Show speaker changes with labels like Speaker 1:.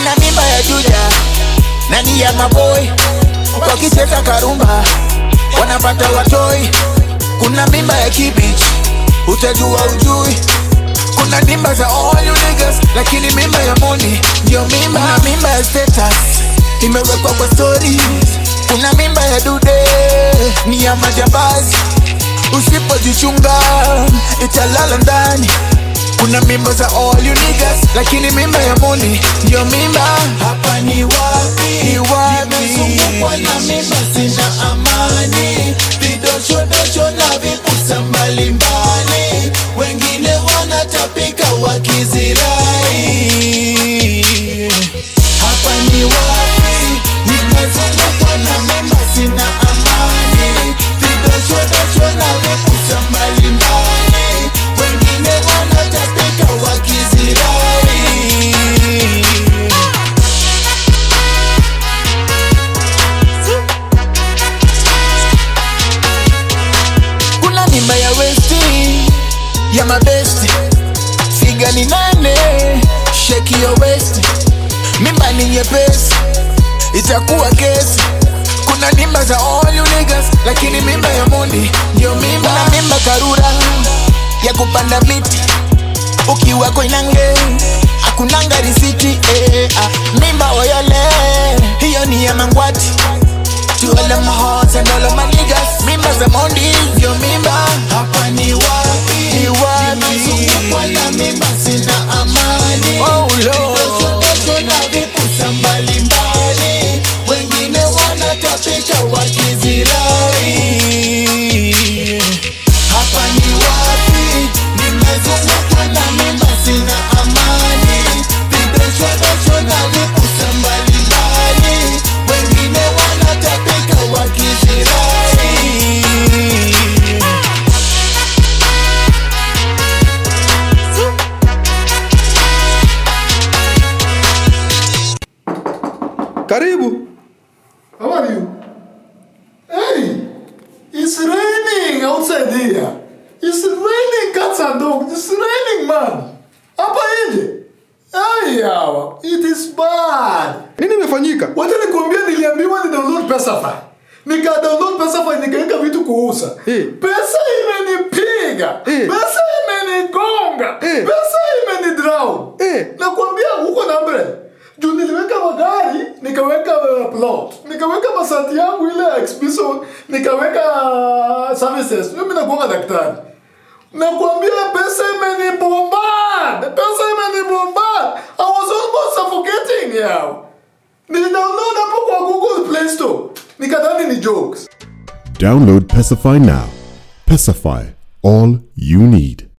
Speaker 1: kuna mimba ya juja nani ya maboy wakicheza karumba wanapata watoi kuna mimba ya kibich utajua ujui kuna mimba za all you niggas lakini mimba ya moni ndio mimba kuna mimba ya status imewekwa kwa stories kuna mimba ya dude ni ya majambazi usipojichunga italala ndani kuna mimba za all you niggas lakini mimba ya moni ndio mimba
Speaker 2: hapa ni wapi
Speaker 1: Ni wapi?
Speaker 2: nimezungukwa na mimba sina amani vidoshodosho na vipusa mbalimbali wengine wanatapika wakizirai hapa ni wapi nimezungukwa na mimba sina amani vidoshodosho na vipusa mbalimbali wengine wanatapika wakizirai
Speaker 1: kuna mimba ya westi ya mabesti figa ni nane sheki ya westi mimba ni nyepesi itakuwa kesi kuna mimba za all you niggas lakini mimba ya mundi ndio mimba kuna mimba karura ya kupanda miti ukiwa koinange akunanga risiti eh, ah. mimba oyole hiyo ni ya mangwati To all of my hearts and all of my niggas Mimba za mondi ndio mimba
Speaker 2: hapa ni wapi
Speaker 1: Ni wapi?
Speaker 2: nimezungukwa na mimba sina amani
Speaker 1: Oh, Lord.
Speaker 2: Vidoshodosho na vipusa mbalimbali wengine wanatapika wakizirai hapa ni wapi nimezungukwa na mimba sina amani vidoshodosho na vipusa mbalimbali wengine wanatapika wakizirai
Speaker 3: Karibu.
Speaker 4: How are you? Hey, it's raining outside here. It's raining cats and dogs. It's raining, man. Hapa nje. Ai hawa. It is bad.
Speaker 3: Nini imefanyika?
Speaker 4: Wacha nikwambie niliambiwa ni download Pesafy. Nika download Pesafy nikaweka vitu kuuza.
Speaker 3: Eh.
Speaker 4: Pesa imenipiga.
Speaker 3: Eh.
Speaker 4: Pesa imenigonga.
Speaker 3: Eh.
Speaker 4: Pesa imenidrown.
Speaker 3: Eh.
Speaker 4: Nakwambia huko na mbele. Juu niliweka magari, nikaweka uh, plot, nikaweka masati yangu ile ya exhibition, nikaweka uh, services. Mimi nakuanga daktari. Nakwambia pesa imenibombard. Pesa imenibombard. I was almost suffocating yao. Nilidownload hapo kwa Google Play Store. Nikadhani ni jokes.
Speaker 5: Download Pacify now. Pacify, all you need.